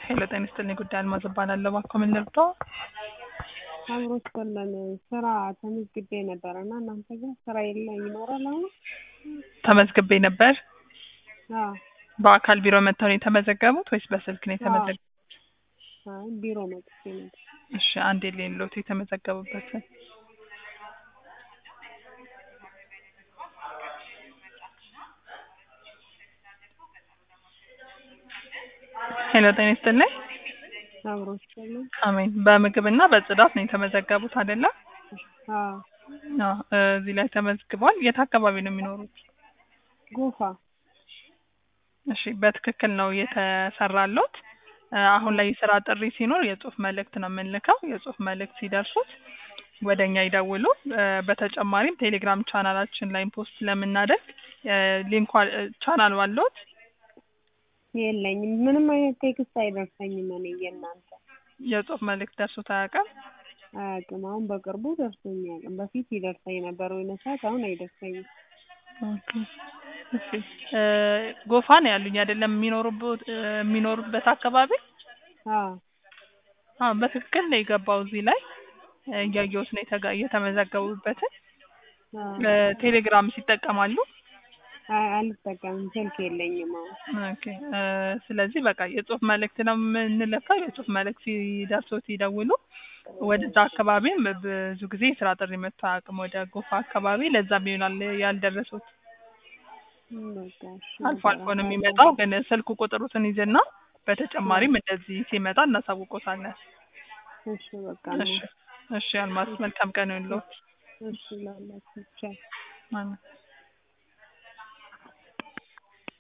ሄሎ ጤና ይስጥልኝ ጉዳይ አልማዝ እባላለሁ። እባክዎ ምን ልርዳዎ? አብሮ ስለን ስራ ተመዝግቤ ነበረ እና እናንተ ጋር ስራ የለ ይኖራል አሁን? ተመዝግቤ ነበር። አዎ በአካል ቢሮ መጥተው ነው የተመዘገቡት ወይስ በስልክ ነው የተመዘገቡት? አይ ቢሮ መጥቼ ነበር። እሺ አንዴ ሌሎት የተመዘገቡበትን ሄሎ ጤና ይስጥልኝ። አብሮ ስለን አሜን። በምግብና በጽዳት ነው የተመዘገቡት አይደለ? አዎ አዎ እዚህ ላይ ተመዝግቧል። የት አካባቢ ነው የሚኖሩት? ጎፋ እሺ በትክክል ነው የተሰራሎት። እ አሁን ላይ የስራ ጥሪ ሲኖር የጽሁፍ መልእክት ነው የምንልከው። የጽሁፍ መልእክት ሲደርሱት ወደ እኛ ይደውሉ። እ በተጨማሪም ቴሌግራም ቻናላችን ላይ ፖስት ስለምናደርግ እ ሊንኳ እ ቻናል አለዎት? የለኝም። ምንም አይነት ቴክስት አይደርሰኝም። እኔ የእናንተ የጽሁፍ መልእክት ደርሶት አያውቅም? አያውቅም። አሁን በቅርቡ ደርሶኝ አያውቅም። በፊት ይደርሰኝ ነበር የሆነ ሰዓት፣ አሁን አይደርሰኝም። ኦኬ እሺ እ ጎፋ ነው ያሉኝ አይደለም? የሚኖሩበት እ የሚኖሩበት አካባቢ አዎ አዎ በትክክል ነው የገባው እዚህ ላይ እ እያየሁት ነው የተጋ የተመዘገቡበትን አዎ እ ቴሌግራም ይጠቀማሉ? አይ አልጠቀምም። ስልክ የለኝም አሁን። ኦኬ እ ስለዚህ በቃ የጽሁፍ መልእክት ነው የምንልከው። የጽሁፍ መልእክት ሲደርሶት ይደውሉ። ወደዛ አካባቢም ብዙ ጊዜ የስራ ጥሪ መጥቶ አያውቅም ወደ ጎፋ አካባቢ። ለዛም ይሆናል ያልደረሱት። በቃ እሺ አልፎ አልፎ ነው የሚመጣው፣ ግን ስልክ ቁጥሩትን ይዝና በተጨማሪም እንደዚህ ሲመጣ እናሳውቆታለን። እሺ በቃ እሺ እሺ አልማዝ መልካም ቀን ይሁንልዎት። እሺ ላላችሁ ብቻ አሜን።